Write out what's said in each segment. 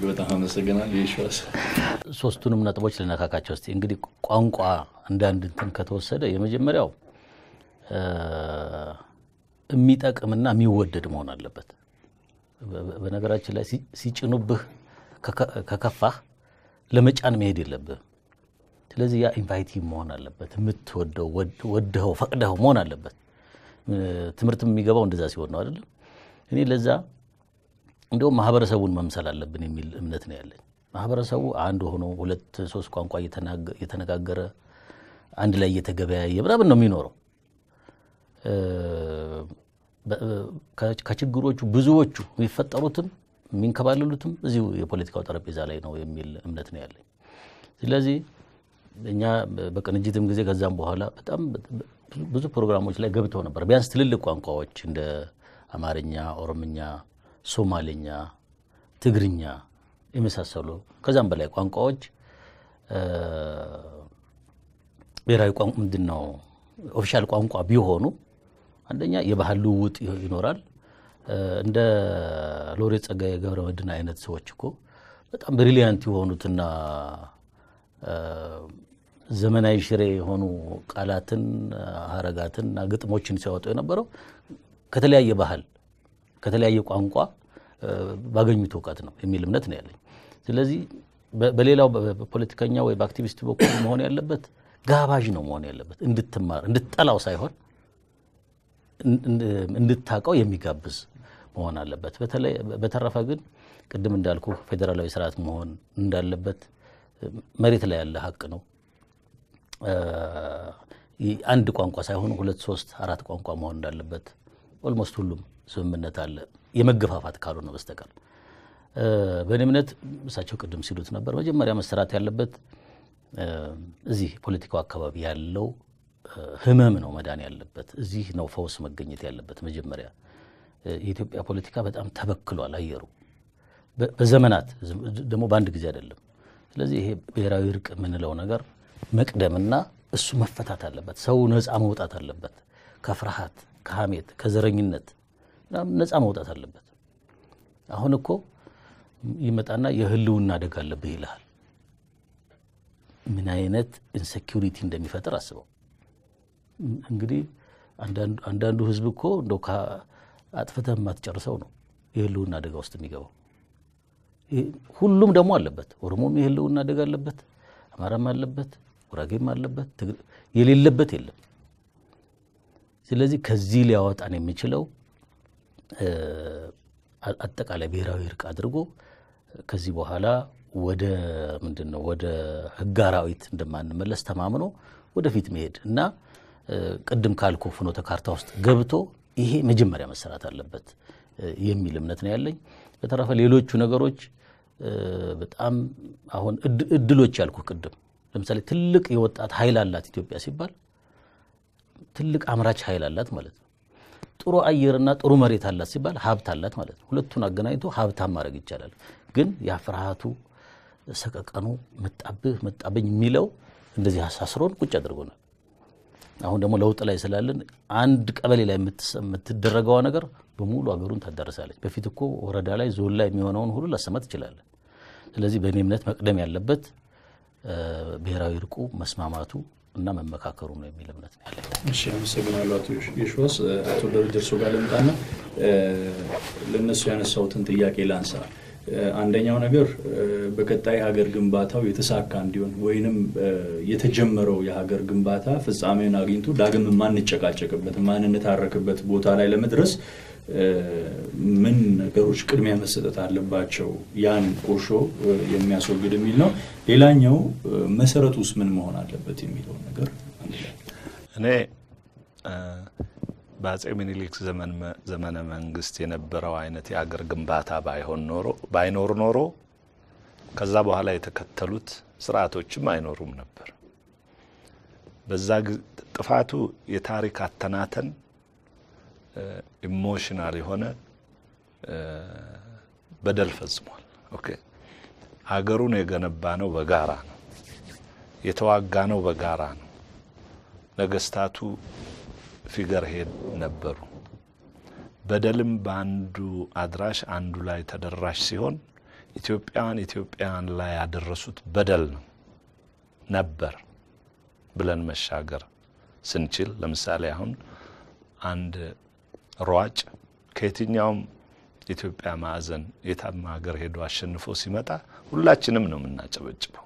እጅግ በጣም አመሰግናለሁ። የሸዋስ ሶስቱንም ነጥቦች ልነካካቸው እስቲ። እንግዲህ ቋንቋ እንደ አንድ እንትን ከተወሰደ የመጀመሪያው የሚጠቅምና የሚወደድ መሆን አለበት። በነገራችን ላይ ሲጭኑብህ ከከፋህ ለመጫን መሄድ የለብህም። ስለዚህ ያ ኢንቫይቲቭ መሆን አለበት። የምትወደው ወደኸው ፈቅደኸው መሆን አለበት። ትምህርት የሚገባው እንደዛ ሲሆን ነው አይደለም። እኔ ለዛ እንደውም ማህበረሰቡን መምሰል አለብን የሚል እምነት ነው ያለኝ። ማህበረሰቡ አንድ ሆኖ ሁለት ሶስት ቋንቋ እየተነጋገረ አንድ ላይ እየተገበያየ ምናምን ነው የሚኖረው። ከችግሮቹ ብዙዎቹ የሚፈጠሩትም የሚንከባለሉትም እዚሁ የፖለቲካው ጠረጴዛ ላይ ነው የሚል እምነት ነው ያለኝ። ስለዚህ እኛ በቅንጅትም ጊዜ ከዛም በኋላ በጣም ብዙ ፕሮግራሞች ላይ ገብተው ነበር። ቢያንስ ትልልቅ ቋንቋዎች እንደ አማርኛ፣ ኦሮምኛ፣ ሶማሌኛ፣ ትግርኛ የመሳሰሉ ከዛም በላይ ቋንቋዎች ብሔራዊ ቋንቋ ምንድን ነው ኦፊሻል ቋንቋ ቢሆኑ አንደኛ የባህል ልውውጥ ይኖራል። እንደ ሎሬት ጸጋዬ ገብረመድህን አይነት ሰዎች እኮ በጣም ብሪሊያንት የሆኑትና ዘመናዊ ሽሬ የሆኑ ቃላትን፣ ሀረጋትን እና ግጥሞችን ሲያወጡ የነበረው ከተለያየ ባህል ከተለያየ ቋንቋ ባገኙት እውቀት ነው የሚል እምነት ነው ያለኝ። ስለዚህ በሌላው በፖለቲከኛ ወይ በአክቲቪስት በኩል መሆን ያለበት ጋባዥ ነው መሆን ያለበት እንድትማር እንድትጠላው ሳይሆን እንድታቀው የሚጋብዝ መሆን አለበት። በተረፈ ግን ቅድም እንዳልኩ ፌዴራላዊ ስርዓት መሆን እንዳለበት መሬት ላይ ያለ ሀቅ ነው። አንድ ቋንቋ ሳይሆን ሁለት ሶስት አራት ቋንቋ መሆን እንዳለበት ኦልሞስት ሁሉም ስምምነት አለ፣ የመገፋፋት ካልሆነ በስተቀር በእኔ እምነት እሳቸው ቅድም ሲሉት ነበር መጀመሪያ መሰራት ያለበት እዚህ ፖለቲካው አካባቢ ያለው ህመም ነው መዳን ያለበት። እዚህ ነው ፈውስ መገኘት ያለበት። መጀመሪያ የኢትዮጵያ ፖለቲካ በጣም ተበክሏል አየሩ በዘመናት ደግሞ በአንድ ጊዜ አይደለም። ስለዚህ ይሄ ብሔራዊ እርቅ የምንለው ነገር መቅደምና እሱ መፈታት አለበት። ሰው ነፃ መውጣት አለበት ከፍርሃት፣ ከሐሜት፣ ከዘረኝነት ነፃ መውጣት አለበት። አሁን እኮ ይመጣና የህልውና አደጋ አለብህ ይልሃል። ምን አይነት ኢንሴኪሪቲ እንደሚፈጥር አስበው። እንግዲህ አንዳንዱ ህዝብ እኮ እንደው አጥፍተህ የማትጨርሰው ነው የህልውና አደጋ ውስጥ የሚገባው። ሁሉም ደግሞ አለበት። ኦሮሞም የህልውና አደጋ አለበት፣ አማራም አለበት፣ ጉራጌም አለበት፣ የሌለበት የለም። ስለዚህ ከዚህ ሊያወጣን የሚችለው አጠቃላይ ብሔራዊ እርቅ አድርጎ ከዚህ በኋላ ወደ ምንድን ነው ወደ ህግ አራዊት እንደማንመለስ ተማምኖ ወደፊት መሄድ እና ቅድም ካልኩ ፍኖተ ካርታ ውስጥ ገብቶ ይሄ መጀመሪያ መሰራት አለበት የሚል እምነት ነው ያለኝ። በተረፈ ሌሎቹ ነገሮች በጣም አሁን እድሎች ያልኩ ቅድም ለምሳሌ ትልቅ የወጣት ኃይል አላት ኢትዮጵያ ሲባል ትልቅ አምራች ኃይል አላት ማለት ነው። ጥሩ አየርና ጥሩ መሬት አላት ሲባል ሀብት አላት ማለት ነው። ሁለቱን አገናኝቶ ሀብታም ማድረግ ይቻላል። ግን ያ ፍርሃቱ፣ ሰቀቀኑ መጣብህ መጣብኝ የሚለው እንደዚህ አሳስሮን ቁጭ አድርጎናል። አሁን ደግሞ ለውጥ ላይ ስላለን አንድ ቀበሌ ላይ የምትደረገዋ ነገር በሙሉ አገሩን ታዳርሳለች። በፊት እኮ ወረዳ ላይ ዞን ላይ የሚሆነውን ሁሉ ላሰማ ትችላለን። ስለዚህ በእኔ እምነት መቅደም ያለበት ብሔራዊ እርቁ መስማማቱ እና መመካከሩ ነው የሚል እምነት ነው ያለኝ። እሺ፣ አመሰግናለሁ አቶ የሺዋስ። አቶ ደረጀ እርሶ ጋር ልምጣና ለእነሱ ያነሳሁትን ጥያቄ ላንሳ። አንደኛው ነገር በቀጣይ ሀገር ግንባታው የተሳካ እንዲሆን ወይንም የተጀመረው የሀገር ግንባታ ፍጻሜን አግኝቶ ዳግም የማንጨቃጨቅበት የማንነታረክበት ቦታ ላይ ለመድረስ ምን ነገሮች ቅድሚያ መሰጠት አለባቸው? ያን ቁርሾ የሚያስወግድ የሚል ነው። ሌላኛው መሰረቱ ውስጥ ምን መሆን አለበት የሚለውን ነገር እኔ በአጼ ምኒልክ ዘመነ መንግስት የነበረው አይነት የአገር ግንባታ ባይሆን ኖሮ ባይኖር ኖሮ ከዛ በኋላ የተከተሉት ስርዓቶችም አይኖሩም ነበር። በዛ ጥፋቱ የታሪክ አተናተን ኢሞሽናል የሆነ በደል ፈጽሟል። ኦኬ ሀገሩን የገነባ ነው በጋራ ነው የተዋጋ ነው በጋራ ነው። ነገስታቱ ፊገር ሄድ ነበሩ። በደልም በአንዱ አድራሽ አንዱ ላይ ተደራሽ ሲሆን ኢትዮጵያውያን ኢትዮጵያውያን ላይ ያደረሱት በደል ነው ነበር ብለን መሻገር ስንችል፣ ለምሳሌ አሁን አንድ ሯጭ ከየትኛውም የኢትዮጵያ ማዕዘን የታም ሀገር ሄዶ አሸንፎ ሲመጣ ሁላችንም ነው የምናጨበጭበው።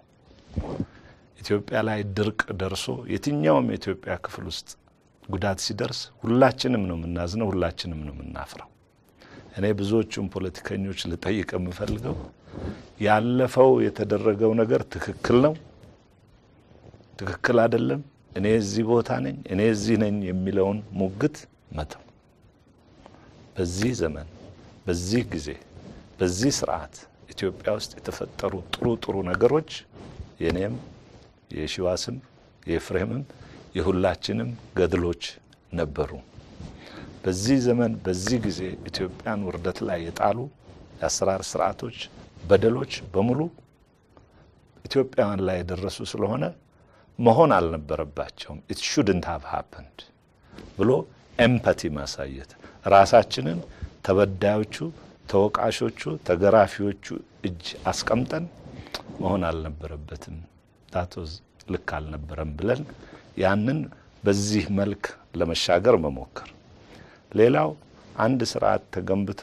ኢትዮጵያ ላይ ድርቅ ደርሶ የትኛውም የኢትዮጵያ ክፍል ውስጥ ጉዳት ሲደርስ ሁላችንም ነው የምናዝነው፣ ሁላችንም ነው የምናፍረው። እኔ ብዙዎቹም ፖለቲከኞች ልጠይቅ የምፈልገው ያለፈው የተደረገው ነገር ትክክል ነው፣ ትክክል አይደለም፣ እኔ እዚህ ቦታ ነኝ፣ እኔ እዚህ ነኝ የሚለውን ሙግት መተው። በዚህ ዘመን፣ በዚህ ጊዜ፣ በዚህ ስርዓት ኢትዮጵያ ውስጥ የተፈጠሩ ጥሩ ጥሩ ነገሮች የኔም የሺዋስም የኤፍሬምም የሁላችንም ገድሎች ነበሩ። በዚህ ዘመን በዚህ ጊዜ ኢትዮጵያን ውርደት ላይ የጣሉ የአሰራር ስርዓቶች፣ በደሎች በሙሉ ኢትዮጵያውያን ላይ የደረሱ ስለሆነ መሆን አልነበረባቸውም። ኢት ሹድንት ሃቭ ሃፕንድ ብሎ ኤምፓቲ ማሳየት ራሳችንን ተበዳዮቹ፣ ተወቃሾቹ፣ ተገራፊዎቹ እጅ አስቀምጠን መሆን አልነበረበትም ታቶዝ ልክ አልነበረም ብለን ያንን በዚህ መልክ ለመሻገር መሞከር። ሌላው አንድ ስርዓት ተገንብቶ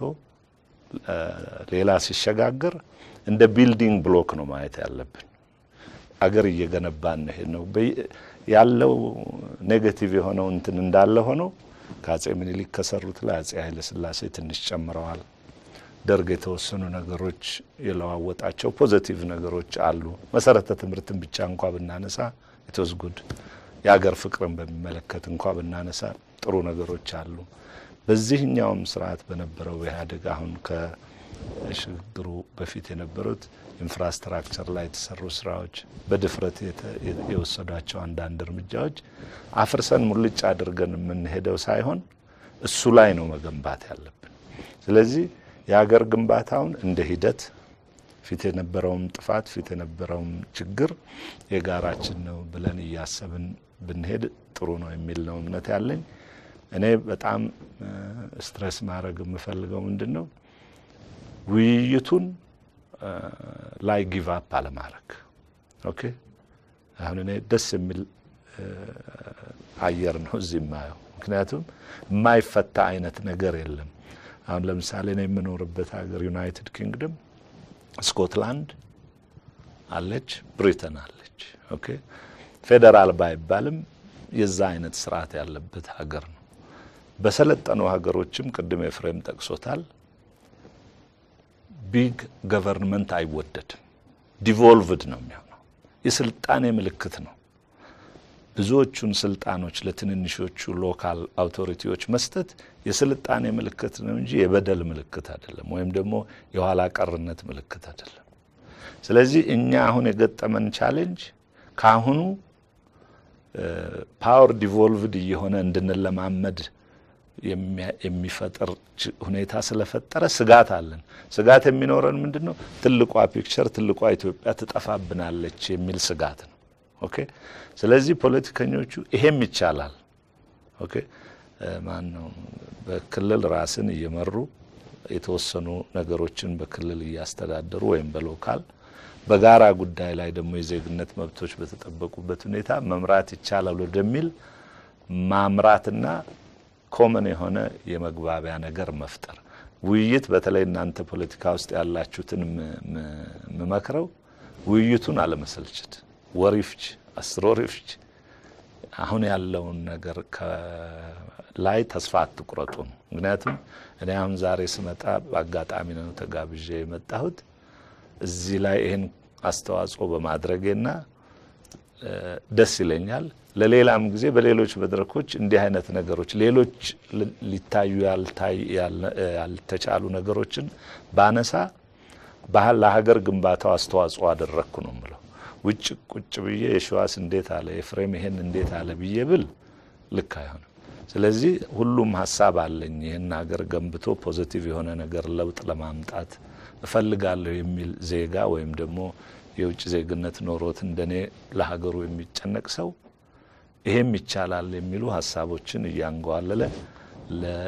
ሌላ ሲሸጋገር እንደ ቢልዲንግ ብሎክ ነው ማየት ያለብን። አገር እየገነባን ነው ነው ያለው ኔጌቲቭ የሆነው እንትን እንዳለ ሆነው ከአጼ ምኒልክ ከሰሩት ላይ አጼ ኃይለ ሥላሴ ትንሽ ጨምረዋል። ደርግ የተወሰኑ ነገሮች የለዋወጣቸው ፖዘቲቭ ነገሮች አሉ። መሰረተ ትምህርትን ብቻ እንኳ ብናነሳ ኢትወዝ ጉድ። የሀገር ፍቅርን በሚመለከት እንኳ ብናነሳ ጥሩ ነገሮች አሉ። በዚህኛውም ስርዓት በነበረው ኢህአዴግ አሁን ከሽግግሩ በፊት የነበሩት ኢንፍራስትራክቸር ላይ የተሰሩ ስራዎች፣ በድፍረት የወሰዷቸው አንዳንድ እርምጃዎች አፍርሰን ሙልጭ አድርገን የምንሄደው ሳይሆን እሱ ላይ ነው መገንባት ያለብን። ስለዚህ የሀገር ግንባታውን እንደ ሂደት ፊት የነበረውም ጥፋት ፊት የነበረውም ችግር የጋራችን ነው ብለን እያሰብን ብንሄድ ጥሩ ነው የሚል ነው እምነት ያለኝ። እኔ በጣም ስትረስ ማድረግ የምፈልገው ምንድን ነው ውይይቱን ላይ ጊቭ አፕ አለማድረግ። ኦኬ አሁን እኔ ደስ የሚል አየር ነው እዚህ የማየው፣ ምክንያቱም የማይፈታ አይነት ነገር የለም። አሁን ለምሳሌ እኔ የምኖርበት ሀገር ዩናይትድ ኪንግደም ስኮትላንድ አለች፣ ብሪተን አለች። ኦኬ ፌዴራል ባይባልም የዛ አይነት ስርዓት ያለበት ሀገር ነው። በሰለጠኑ ሀገሮችም ቅድም ኤፍሬም ጠቅሶታል፣ ቢግ ገቨርንመንት አይወደድም። ዲቮልቭድ ነው የሚሆነው። የስልጣኔ ምልክት ነው። ብዙዎቹን ስልጣኖች ለትንንሾቹ ሎካል አውቶሪቲዎች መስጠት የስልጣኔ ምልክት ነው እንጂ የበደል ምልክት አይደለም፣ ወይም ደግሞ የኋላ ቀርነት ምልክት አይደለም። ስለዚህ እኛ አሁን የገጠመን ቻሌንጅ ከአሁኑ ፓወር ዲቮልቭድ እየሆነ እንድንለማመድ የሚፈጥር ሁኔታ ስለፈጠረ ስጋት አለን። ስጋት የሚኖረን ምንድን ነው? ትልቋ ፒክቸር ትልቋ ኢትዮጵያ ትጠፋብናለች የሚል ስጋት ነው። ኦኬ ስለዚህ ፖለቲከኞቹ ይሄም ይቻላል። ኦኬ ማን ነው በክልል ራስን እየመሩ የተወሰኑ ነገሮችን በክልል እያስተዳደሩ ወይም በሎካል በጋራ ጉዳይ ላይ ደግሞ የዜግነት መብቶች በተጠበቁበት ሁኔታ መምራት ይቻላል ወደሚል ማምራትና ኮመን የሆነ የመግባቢያ ነገር መፍጠር ውይይት፣ በተለይ እናንተ ፖለቲካ ውስጥ ያላችሁትን የምመክረው ውይይቱን አለመሰልቸት ወሪፍች አስር ወሪፍች አሁን ያለውን ነገር ላይ ተስፋ አትቁረጡ ነው። ምክንያቱም እኔ አሁን ዛሬ ስመጣ በአጋጣሚ ነው ተጋብዤ የመጣሁት እዚህ ላይ ይህን አስተዋጽኦ በማድረጌና ደስ ይለኛል። ለሌላም ጊዜ በሌሎች መድረኮች እንዲህ አይነት ነገሮች ሌሎች ሊታዩ ያልተቻሉ ነገሮችን ባነሳ ለሀገር ግንባታው አስተዋጽኦ አደረግኩ ነው የምለው። ውጭ ቁጭ ብዬ የሸዋስ እንዴት አለ የፍሬም ይሄን እንዴት አለ ብዬ ብል ልክ አይሆንም። ስለዚህ ሁሉም ሀሳብ አለኝ ይህን ሀገር ገንብቶ ፖዘቲቭ የሆነ ነገር ለውጥ ለማምጣት እፈልጋለሁ የሚል ዜጋ ወይም ደግሞ የውጭ ዜግነት ኖሮት እንደኔ ለሀገሩ የሚጨነቅ ሰው ይሄም ይቻላል የሚሉ ሀሳቦችን እያንገዋለለ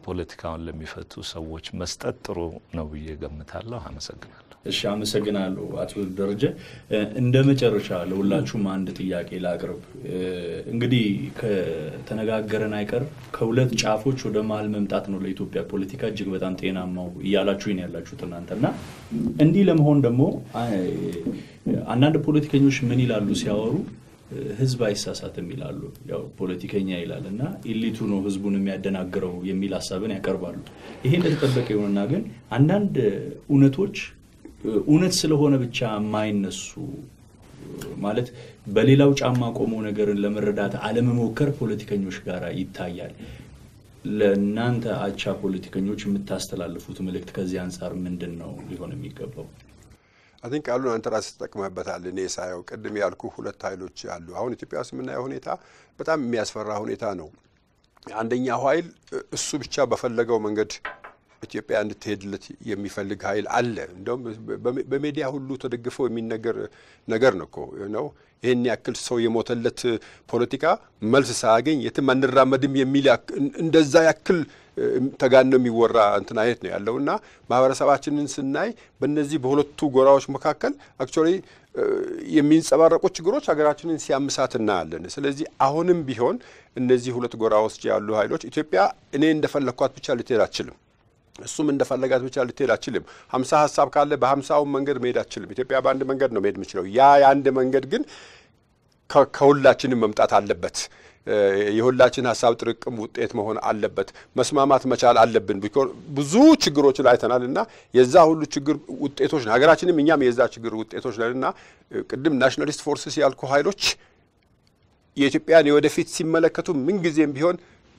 ፖለቲካውን ለሚፈቱ ሰዎች መስጠት ጥሩ ነው ብዬ ገምታለሁ። አመሰግናለሁ። እሺ፣ አመሰግናለሁ አቶ ደረጀ። እንደ መጨረሻ ለሁላችሁም አንድ ጥያቄ ላቅርብ። እንግዲህ ከተነጋገረን አይቀር ከሁለት ጫፎች ወደ መሀል መምጣት ነው ለኢትዮጵያ ፖለቲካ እጅግ በጣም ጤናማው እያላችሁኝ ያላችሁት እናንተ እና እንዲህ ለመሆን ደግሞ አንዳንድ ፖለቲከኞች ምን ይላሉ ሲያወሩ ህዝብ አይሳሳትም ይላሉ። ያው ፖለቲከኛ ይላል እና ኢሊቱ ነው ህዝቡን የሚያደናግረው የሚል ሀሳብን ያቀርባሉ። ይሄ እንደተጠበቀ ይሁንና ግን አንዳንድ እውነቶች እውነት ስለሆነ ብቻ የማይነሱ ማለት በሌላው ጫማ ቆሞ ነገርን ለመረዳት አለመሞከር ፖለቲከኞች ጋር ይታያል። ለእናንተ አቻ ፖለቲከኞች የምታስተላልፉት መልእክት ከዚህ አንጻር ምንድን ነው ሊሆን የሚገባው? አን ቃሉን አንተ ራስህ ተጠቅመህበታል። እኔ ሳየው ቅድም ያልኩ ሁለት ኃይሎች አሉ። አሁን ኢትዮጵያ ውስጥ የምናየው ሁኔታ በጣም የሚያስፈራ ሁኔታ ነው። አንደኛው ኃይል እሱ ብቻ በፈለገው መንገድ ኢትዮጵያ እንድትሄድለት የሚፈልግ ኃይል አለ። እንደውም በሜዲያ ሁሉ ተደግፎ የሚነገር ነገር ነው እኮ ነው። ይህን ያክል ሰው የሞተለት ፖለቲካ መልስ ሳያገኝ የትም አንራመድም የሚል እንደዛ ያክል ተጋኖ የሚወራ እንትን አይነት ነው ያለው እና ማህበረሰባችንን ስናይ በእነዚህ በሁለቱ ጎራዎች መካከል አክቹዋሊ የሚንጸባረቁ ችግሮች ሀገራችንን ሲያምሳት እናያለን። ስለዚህ አሁንም ቢሆን እነዚህ ሁለት ጎራ ውስጥ ያሉ ኃይሎች ኢትዮጵያ እኔ እንደፈለግኳት ብቻ ልትሄድ አትችልም። እሱም እንደፈለጋት ብቻ ልትሄድ አችልም። ሀምሳ ሀሳብ ካለ በሀምሳውን መንገድ መሄድ አችልም። ኢትዮጵያ በአንድ መንገድ ነው መሄድ የምችለው። ያ የአንድ መንገድ ግን ከሁላችንም መምጣት አለበት። የሁላችን ሀሳብ ጥርቅም ውጤት መሆን አለበት። መስማማት መቻል አለብን። ብዙ ችግሮችን አይተናል እና የዛ ሁሉ ችግር ውጤቶች ነው ሀገራችንም እኛም የዛ ችግር ውጤቶች ነን እና ቅድም ናሽናሊስት ፎርስስ ያልኩ ኃይሎች የኢትዮጵያን የወደፊት ሲመለከቱ ምንጊዜም ቢሆን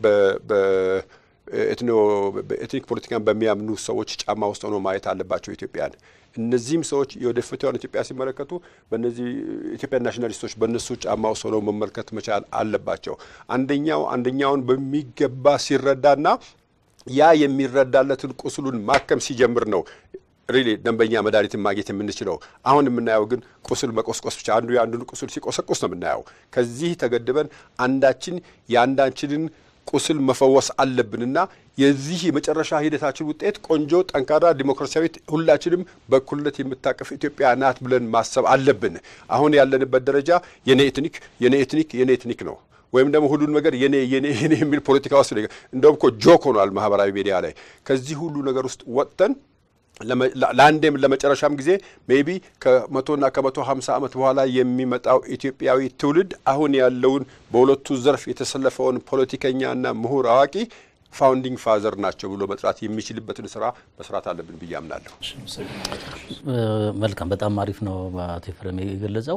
ኤትኒክ ፖለቲካን በሚያምኑ ሰዎች ጫማ ውስጥ ሆኖ ማየት አለባቸው ኢትዮጵያን። እነዚህም ሰዎች የወደፊቷን ኢትዮጵያ ሲመለከቱ በእነዚህ ኢትዮጵያ ናሽናሊስቶች በእነሱ ጫማ ውስጥ ሆነው መመልከት መቻል አለባቸው። አንደኛው አንደኛውን በሚገባ ሲረዳና ያ የሚረዳለትን ቁስሉን ማከም ሲጀምር ነው ሪሊ ደንበኛ መድኃኒትን ማግኘት የምንችለው። አሁን የምናየው ግን ቁስል መቆስቆስ ብቻ፣ አንዱ የአንዱን ቁስል ሲቆሰቁስ ነው የምናየው። ከዚህ ተገድበን አንዳችን የአንዳችንን ቁስል መፈወስ አለብንና የዚህ የመጨረሻ ሂደታችን ውጤት ቆንጆ፣ ጠንካራ፣ ዲሞክራሲያዊት ሁላችንም በእኩልነት የምታቀፍ ኢትዮጵያ ናት ብለን ማሰብ አለብን። አሁን ያለንበት ደረጃ የኔ ኤትኒክ የኔ ኤትኒክ የኔ ኤትኒክ ነው ወይም ደግሞ ሁሉን ነገር የኔ የኔ የኔ የሚል ፖለቲካ ውስጥ እንደውም እኮ ጆክ ሆኗል ማህበራዊ ሚዲያ ላይ። ከዚህ ሁሉ ነገር ውስጥ ወጥተን ለአንዴም ለመጨረሻም ጊዜ ሜቢ ከመቶና ከመቶ ሀምሳ ዓመት በኋላ የሚመጣው ኢትዮጵያዊ ትውልድ አሁን ያለውን በሁለቱ ዘርፍ የተሰለፈውን ፖለቲከኛና ምሁር አዋቂ ፋውንዲንግ ፋዘር ናቸው ብሎ መጥራት የሚችልበትን ስራ መስራት አለብን ብዬ አምናለሁ። መልካም፣ በጣም አሪፍ ነው አቶ ኤፍሬም የገለጸው።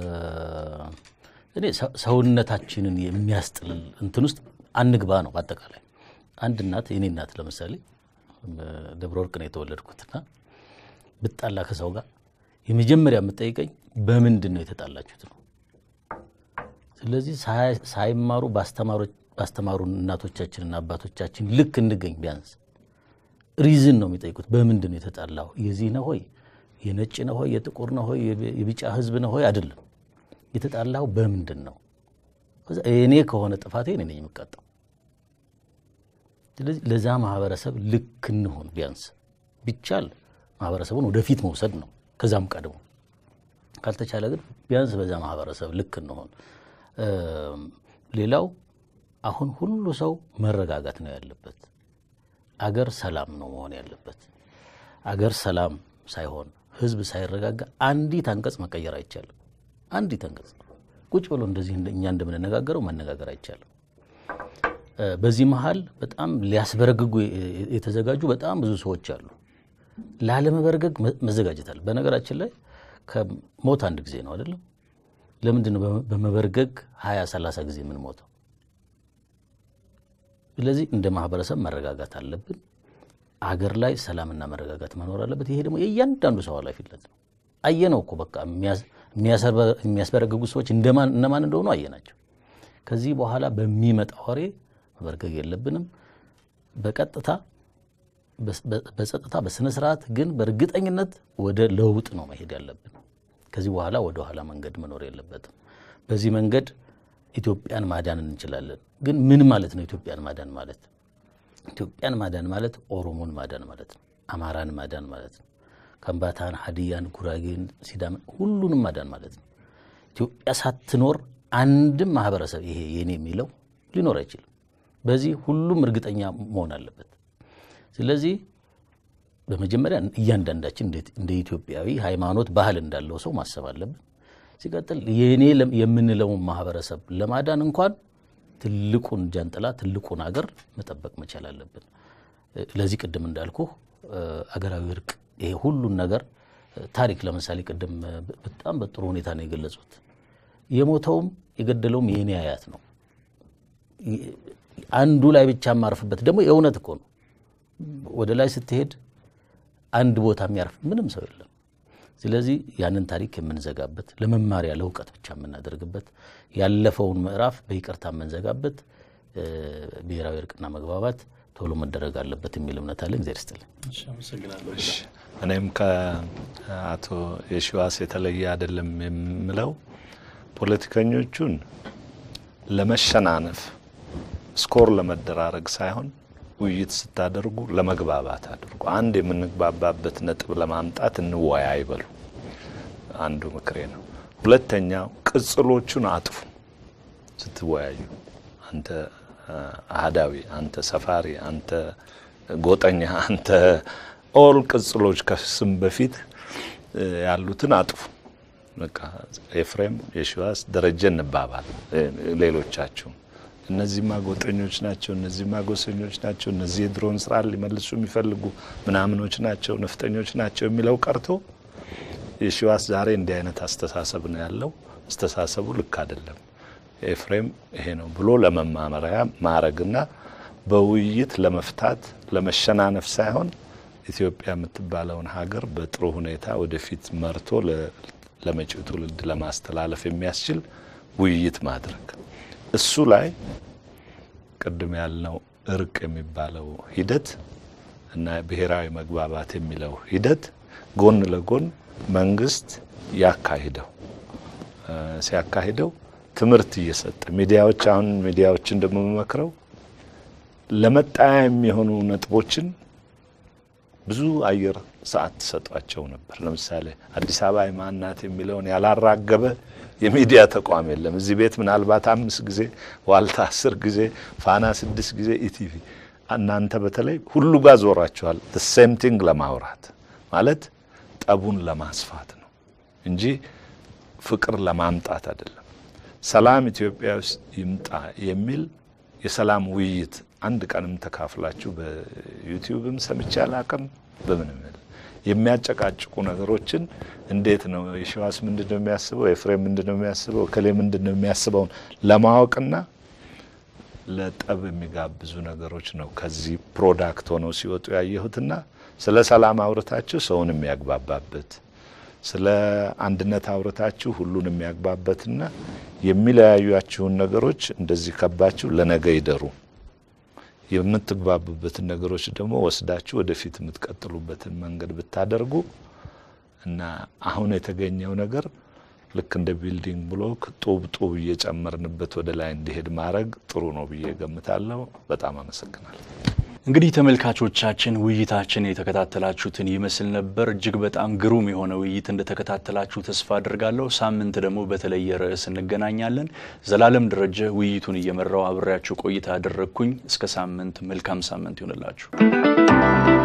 እኔ ሰውነታችንን የሚያስጥል እንትን ውስጥ አንግባ ነው። በአጠቃላይ አንድ እናት የኔ እናት ለምሳሌ ደብረ ወርቅ ነው የተወለድኩትና ብጣላ ከሰው ጋር የመጀመሪያ የምጠይቀኝ በምንድን ነው የተጣላችሁት ነው። ስለዚህ ሳይማሩ ባስተማሩን እናቶቻችንና አባቶቻችን ልክ እንገኝ ቢያንስ ሪዝን ነው የሚጠይቁት። በምንድን ነው የተጣላው? የዚህ ነው ሆይ የነጭ ነው ሆይ የጥቁር ነው ሆይ የቢጫ ህዝብ ነው ሆይ አይደለም። የተጣላው በምንድን ነው? እኔ ከሆነ ጥፋቴ እኔ ነኝ የምቀጣው። ስለዚህ ለዛ ማህበረሰብ ልክ እንሆን። ቢያንስ ቢቻል ማህበረሰቡን ወደፊት መውሰድ ነው። ከዛም ቀድሞ ካልተቻለ ግን ቢያንስ በዛ ማህበረሰብ ልክ እንሆን። ሌላው አሁን ሁሉ ሰው መረጋጋት ነው ያለበት። አገር ሰላም ነው መሆን ያለበት። አገር ሰላም ሳይሆን ህዝብ ሳይረጋጋ አንዲት አንቀጽ መቀየር አይቻልም። አንዲት አንቀጽ ቁጭ ብሎ እንደዚህ እኛ እንደምንነጋገረው መነጋገር አይቻልም። በዚህ መሀል በጣም ሊያስበረግጉ የተዘጋጁ በጣም ብዙ ሰዎች አሉ። ላለመበረገግ መዘጋጀት አለ። በነገራችን ላይ ከሞት አንድ ጊዜ ነው አይደለም? ለምንድን ነው በመበርገግ ሀያ ሰላሳ ጊዜ የምንሞተው? ስለዚህ እንደ ማህበረሰብ መረጋጋት አለብን። አገር ላይ ሰላምና መረጋጋት መኖር አለበት። ይሄ ደግሞ የእያንዳንዱ ሰው ኃላፊነት ነው። አየነው እኮ በቃ የሚያስበረግጉ ሰዎች እነማን እንደሆኑ አየናቸው። ከዚህ በኋላ በሚመጣ ወሬ መበርገግ የለብንም። በቀጥታ በጸጥታ በስነ ስርዓት ግን በእርግጠኝነት ወደ ለውጥ ነው መሄድ ያለብን። ከዚህ በኋላ ወደ ኋላ መንገድ መኖር የለበትም። በዚህ መንገድ ኢትዮጵያን ማዳን እንችላለን። ግን ምን ማለት ነው ኢትዮጵያን ማዳን ማለት? ኢትዮጵያን ማዳን ማለት ኦሮሞን ማዳን ማለት ነው። አማራን ማዳን ማለት ነው። ከምባታን፣ ሀዲያን፣ ጉራጌን፣ ሲዳምን ሁሉንም ማዳን ማለት ነው። ኢትዮጵያ ሳትኖር አንድም ማህበረሰብ ይሄ የኔ የሚለው ሊኖር አይችልም። በዚህ ሁሉም እርግጠኛ መሆን አለበት። ስለዚህ በመጀመሪያ እያንዳንዳችን እንደ ኢትዮጵያዊ ሃይማኖት፣ ባህል እንዳለው ሰው ማሰብ አለብን። ሲቀጥል የኔ የምንለውን ማህበረሰብ ለማዳን እንኳን ትልቁን ጃንጥላ ትልቁን ሀገር መጠበቅ መቻል አለብን። ለዚህ ቅድም እንዳልኩ አገራዊ እርቅ ይሄ ሁሉን ነገር ታሪክ ለምሳሌ ቅድም በጣም በጥሩ ሁኔታ ነው የገለጹት። የሞተውም የገደለውም የኔ አያት ነው። አንዱ ላይ ብቻ የማርፍበት ደግሞ የእውነት እኮ ነው። ወደ ላይ ስትሄድ አንድ ቦታ የሚያርፍ ምንም ሰው የለም። ስለዚህ ያንን ታሪክ የምንዘጋበት ለመማሪያ ለእውቀት ብቻ የምናደርግበት ያለፈውን ምዕራፍ በይቅርታ የምንዘጋበት ብሔራዊ እርቅና መግባባት ቶሎ መደረግ አለበት የሚል እምነት አለ። እግዚአብሔር ይስጥልኝ። አመሰግናለሁ። እኔም ከአቶ የሺዋስ የተለየ አይደለም የምለው ፖለቲከኞቹን ለመሸናነፍ ስኮር ለመደራረግ ሳይሆን ውይይት ስታደርጉ ለመግባባት አድርጉ። አንድ የምንግባባበት ነጥብ ለማምጣት እንወያይ በሉ። አንዱ ምክሬ ነው። ሁለተኛው ቅጽሎቹን አጥፉ። ስትወያዩ አንተ አህዳዊ፣ አንተ ሰፋሪ፣ አንተ ጎጠኛ፣ አንተ ኦል ቅጽሎች ከስም በፊት ያሉትን አጥፉ። በቃ ኤፍሬም፣ የሺዋስ፣ ደረጀ እንባባል። ሌሎቻችሁም እነዚህማ ጎጠኞች ናቸው፣ እነዚህማ ጎሰኞች ናቸው፣ እነዚህ የድሮን ስራ ሊመልሱ የሚፈልጉ ምናምኖች ናቸው፣ ነፍጠኞች ናቸው የሚለው ቀርቶ የሺዋስ ዛሬ እንዲህ አይነት አስተሳሰብ ነው ያለው፣ አስተሳሰቡ ልክ አይደለም፣ ኤፍሬም ይሄ ነው ብሎ ለመማመሪያ ማረግና በውይይት ለመፍታት ለመሸናነፍ ሳይሆን ኢትዮጵያ የምትባለውን ሀገር በጥሩ ሁኔታ ወደፊት መርቶ ለመጪው ትውልድ ለማስተላለፍ የሚያስችል ውይይት ማድረግ እሱ ላይ ቅድም ያልነው እርቅ የሚባለው ሂደት እና ብሔራዊ መግባባት የሚለው ሂደት ጎን ለጎን መንግስት ያካሂደው ሲያካሂደው ትምህርት እየሰጠ ሚዲያዎች አሁን ሚዲያዎች እንደምመክረው ለመጣያ የሚሆኑ ነጥቦችን ብዙ አየር ሰዓት ትሰጧቸው ነበር። ለምሳሌ አዲስ አበባ የማናት የሚለውን ያላራገበ የሚዲያ ተቋም የለም። እዚህ ቤት ምናልባት አምስት ጊዜ ዋልታ አስር ጊዜ ፋና ስድስት ጊዜ ኢቲቪ እናንተ በተለይ ሁሉ ጋር ዞራችኋል። ሴም ቲንግ ለማውራት ማለት ጠቡን ለማስፋት ነው እንጂ ፍቅር ለማምጣት አይደለም። ሰላም ኢትዮጵያ ውስጥ ይምጣ የሚል የሰላም ውይይት አንድ ቀንም ተካፍላችሁ በዩቲዩብም ሰምቼ አላቅም። በምንም የሚያጨቃጭቁ ነገሮችን እንዴት ነው የሺዋስ ምንድን ነው የሚያስበው፣ ኤፍሬም ምንድን ነው የሚያስበው፣ እከሌ ምንድን ነው የሚያስበውን ለማወቅና ለጠብ የሚጋብዙ ነገሮች ነው ከዚህ ፕሮዳክት ሆነው ሲወጡ ያየሁትና ስለ ሰላም አውርታችሁ ሰውን የሚያግባባበት ስለ አንድነት አውርታችሁ ሁሉን የሚያግባበትና የሚለያዩያችሁን ነገሮች እንደዚህ ከባችሁ ለነገ ይደሩ የምትግባቡበትን ነገሮች ደግሞ ወስዳችሁ ወደፊት የምትቀጥሉበትን መንገድ ብታደርጉ እና አሁን የተገኘው ነገር ልክ እንደ ቢልዲንግ ብሎክ ጡብ ጡብ እየጨመርንበት ወደ ላይ እንዲሄድ ማድረግ ጥሩ ነው ብዬ ገምታለሁ። በጣም አመሰግናለሁ። እንግዲህ ተመልካቾቻችን ውይይታችን የተከታተላችሁትን ይመስል ነበር። እጅግ በጣም ግሩም የሆነ ውይይት እንደተከታተላችሁ ተስፋ አድርጋለሁ። ሳምንት ደግሞ በተለየ ርዕስ እንገናኛለን። ዘላለም ደረጀ ውይይቱን እየመራው አብሬያችሁ ቆይታ አደረግኩኝ። እስከ ሳምንት መልካም ሳምንት ይሆንላችሁ።